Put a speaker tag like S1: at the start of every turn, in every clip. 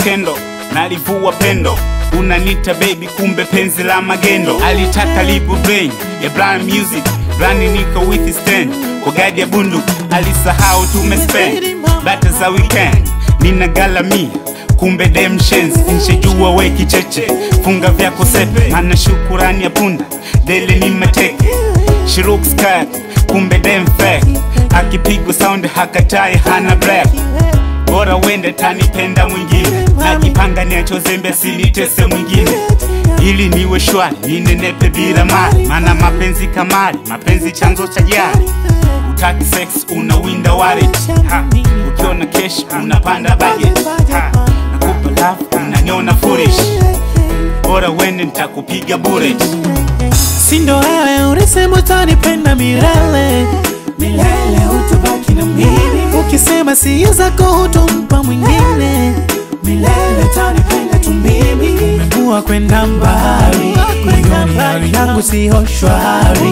S1: skendo nalivua pendo unanita baby kumbe penzi la magendo alitaka libu brain ya brand music brani niko with stand kwa gadi ya bundu alisahau tumespend bata za weekend nina galamia kumbe dem shenzi nshejua we kicheche funga vyako sepe ana shukurani ya punda dele ni mateke shirukska kumbe dem fake akipigwa sound hakatai hana black bora wende tanipenda mwingine najipanga niacho zembe silitese mwingine ili niwe shwari ninenepe bila mali mana mapenzi kamari mapenzi chanzo cha jari utaki sex unawinda wallet ha. ukiona kesh unapanda budget ha. nakupa love unaniona foolish bora wende nitakupiga bullet
S2: sindo wewe ulisema utanipenda milele milele utabaki na mimi ukisema si zako hutompa mwingine milele utanipenda tu mimi umekuwa kwenda mbali moyoni hali yangu siyo shwari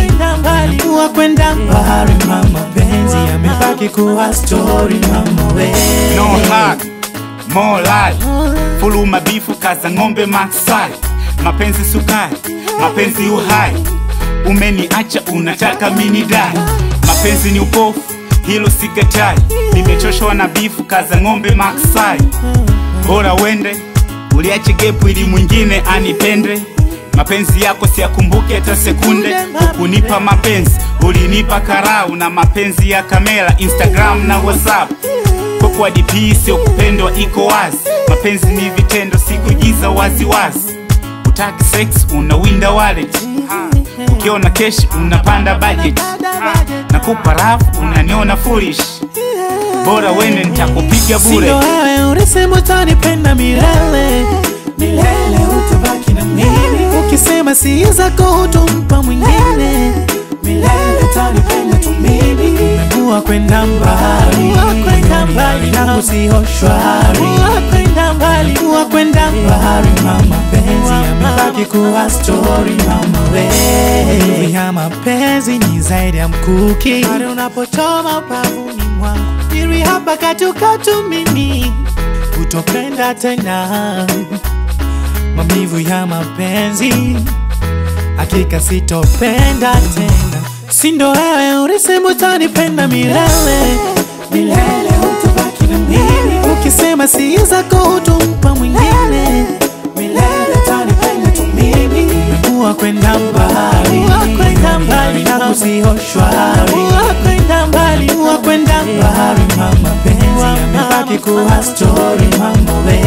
S2: umekuwa kwenda mbali mama penzi yamebaki kuwa story mama we
S1: no hug, more life fulu mabifu kaza ng'ombe maksai mapenzi sukari mapenzi uhai umeniacha unataka mini dai mapenzi ni upofu hilo sikatai nimechoshwa na bifu kaza ng'ombe maksai bora wende uliache gepu ili mwingine anipende mapenzi yako siyakumbuke hata sekunde hukunipa mapenzi ulinipa karau na mapenzi ya kamera instagram na whatsapp kwa DP sio kupendwa iko wazi mapenzi ni vitendo si kuigiza waziwazi utaki sex unawinda wallet ukiona kesh unapanda budget nakupa rafu unaniona foolish bora wende nitakupiga bure
S2: Sindo wewe ulisema utanipenda milele milele, utabaki na mimi. Ukisema si zako hutompa mwingine milele, utanipenda tu mimi. Umekuwa kwenda mbali, mbali yangu siyo shwari, umekuwa kwenda mbali, mama penzi yamebaki kuwa story, mama we ya mapenzi ni zaidi ya mkuki, pale unapochoma upavuni mwangu, siri hapa katukatu mimi kutopenda tena, maumivu ya mapenzi hakika sitopenda tena. Sindo wewe ulisema utanipenda milele milele, utabaki na mimi. Ukisema si zako hutompa mwingine milele, utanipenda tu mimi. Umekuwa kwenda mbali, mbali yangu siyo shwari, umekuwa kwenda mbali, mama penzi yamebaki kuwa story, mama we